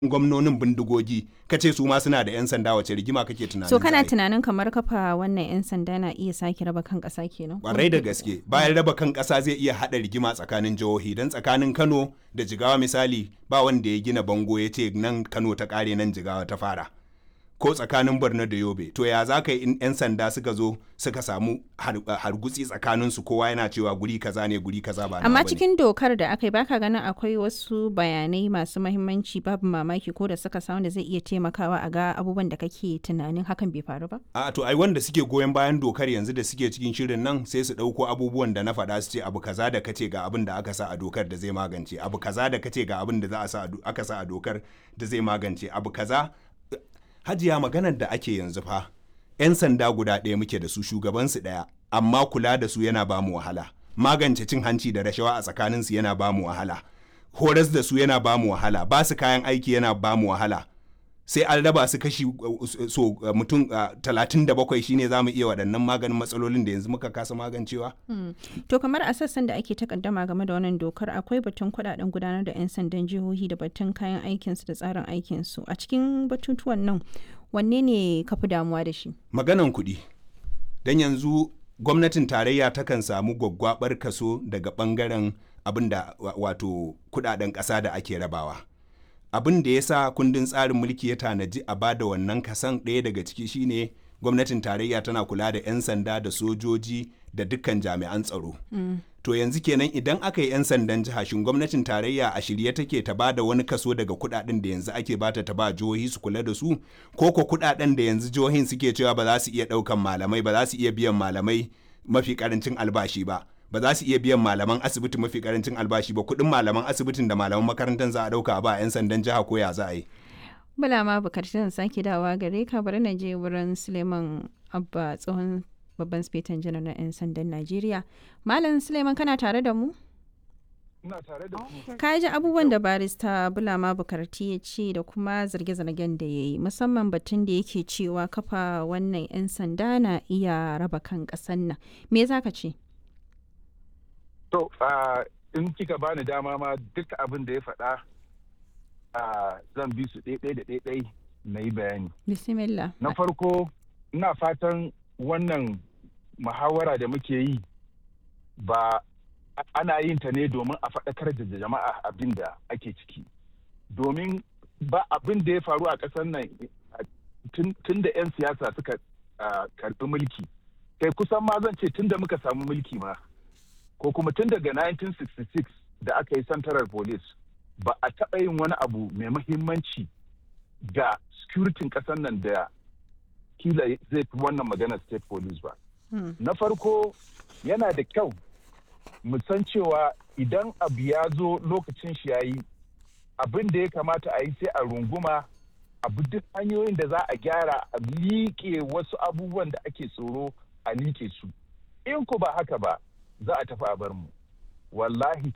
gwamnonin bindigogi ka ce su ma suna da 'yan sanda wace rigima kake tunanin so kana za a yi? tunanin kamar kafa wannan 'yan sanda na iya sake raba kan ƙasa kenan kwarai da gaske bayan raba kan ƙasa zai iya haɗa rigima tsakanin jihohi don tsakanin kano da jigawa misali ba wanda ya gina bango ya ce nan kano ta ƙare nan jigawa ta fara ko tsakanin borno da yobe to ya za ka yi in 'yan sanda suka zo suka samu har- hargutsi tsakaninsu kowa yana cewa guri kaza ne guri kaza ba nawa amma bane. cikin dokar da aka yi baka ganin akwai wasu bayanai masu mahimmanci babu mamaki ko da suka samu da zai iya taimakawa a ga abubuwan da kake tunanin hakan bai faru ba a to ai wanda suke goyon bayan dokar yanzu da suke cikin shirin nan sai su ɗauko abubuwan da na faɗa su ce abu kaza da kace ga abin da aka sa a dokar da zai magance abu kaza da kace ga abin da za a sa a do- aka sa a dokar da zai magance abu kaza hajiya maganar da ake yanzu fa 'yan sanda guda ɗaya muke da su shugabansu ɗaya amma kula da su yana ba mu wahala magance cin hanci da rashawa a tsakaninsu yana ba mu wahala horas da su yana ba mu wahala ba su kayan aiki yana ba mu wahala sai an raba su kashi uh, so uh, mutum talatin da bakwai shine za mu iya waɗannan maganin matsalolin da yanzu muka kasa magancewa to kamar a sassan da ake takaddama game da wannan dokar akwai batun kudaden gudanar da 'yan sandan jihohi da batun kayan aikinsu da tsarin aikinsu a cikin batutuwan nan wanne ne ka fi damuwa da shi maganan kuɗi don yanzu gwamnatin tarayya takan samu gwaggwabar kaso daga ɓangaren abin da wa- wato kuɗaɗen ƙasa da ake rabawa abin da ya sa kundin tsarin mulki ya tanaji a bada wannan kasan ɗaya daga ciki shine gwamnatin tarayya tana kula da 'yan sanda da sojoji da dukkan jami'an tsaro to yanzu kenan idan aka yi 'yan sandan jiha shin gwamnatin tarayya a shirye take ta ba da wani kaso daga kudaden da yanzu ake bata ta ba jihohi su kula da su ko ko kudaden da yanzu jihohin suke cewa ba za su iya daukan malamai ba za su iya biyan malamai mafi karancin albashi ba ba za su iya biyan malaman asibiti mafi karancin albashi ba kudin malaman asibitin da malaman makarantar za a dauka ba 'yan sandan jiha ko ya za a yi bala ma bukar zan sake dawa gare ka bari na je wurin suleiman abba tsohon babban spetan janar na 'yan sandan najeriya malam suleiman kana tare da mu ina tare da ku ka ji abubuwan da barista bulama bukarti ya ce da kuma zarge-zargen da ya yi musamman batun da yake cewa kafa wannan 'yan sanda na iya raba kan ƙasan nan me za ka ce to ah, in kika bani dama ma duk abin da ya faɗa ah, zan bi su ɗaiɗai da ɗaiɗai na yi bayani bismillah na farko ina fatan wannan muhawara da muke yi ba a- ana yin ta ne domin a faɗakar da jama'a abin da ake ciki domin ba abin da ya faru a ƙasar nan ah, tun tun da 'yan siyasa suka ah, karɓi mulki kai kusan ma zan ce tun da muka samu mulki ma ko kuma tun daga 1966 da aka yi central police ba a taɓa yin wani abu mai mahimmanci ga securitin ƙasar nan da kila zai fi wannan magana state police ba. Hmm. Na farko yana da kyau mu san cewa idan abu ya zo lokacin shi ya yi abin da ya kamata a yi sai a runguma abu duk hanyoyin da za a gyara a liƙe wasu abubuwan da ake tsoro a liƙe su. In ku ba haka ba za a tafi a bar mu. Wallahi